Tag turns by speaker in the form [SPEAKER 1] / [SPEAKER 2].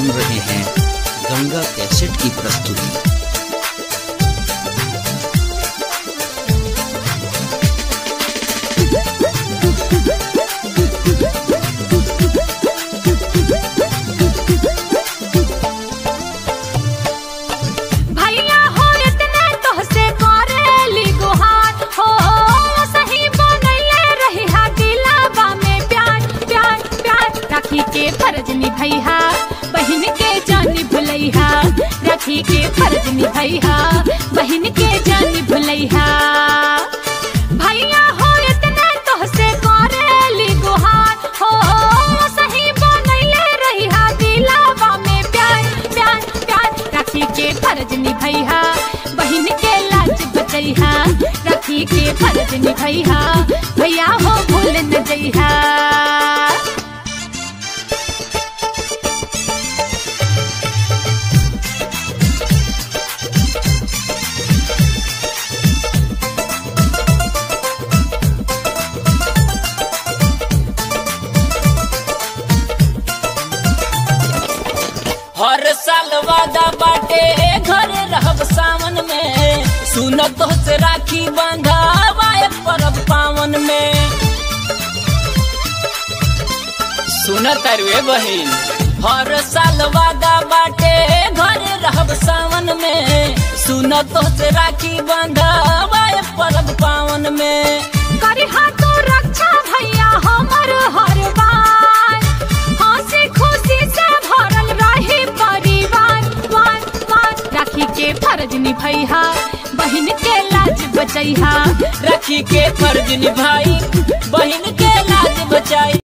[SPEAKER 1] सुन रहे हैं गंगा कैसेट की प्रस्तुति
[SPEAKER 2] भैया हो इतने तोहसे करेली गुहार हो सही बनैले रही हा दिलावा में प्यार प्यार प्यार राखी के फर्ज निभैहा बहन के जानी भुलैहा राखी के फर्ज निभैहा बहन के जानी भुलैहा भैया हो इतने तोहसे करेली गुहार हो सही बनैले रही हा दिलावा में प्यार प्यार प्यार राखी के फर्ज निभैहा बहन के लाज बचैहा राखी के फर्ज निभैहा भैया हो भूल न जइहा
[SPEAKER 3] हर साल वादा बाटे घर रहब सावन में सुन तो से राखी बंधावाए परब पावन में सुन तरुए बहिन हर साल वादा बाटे घर रहब सावन में सुन तो से राखी बंधावाए परब पावन में
[SPEAKER 2] करी हाथों रक्षा भैया हमर हर बार हंसी खुशी से भरल रही परिवार वार वार राखी के फर्ज निभैहा बहन के लाज बचैहा
[SPEAKER 3] राखी के फर्ज निभाई बहन के लाज बचाई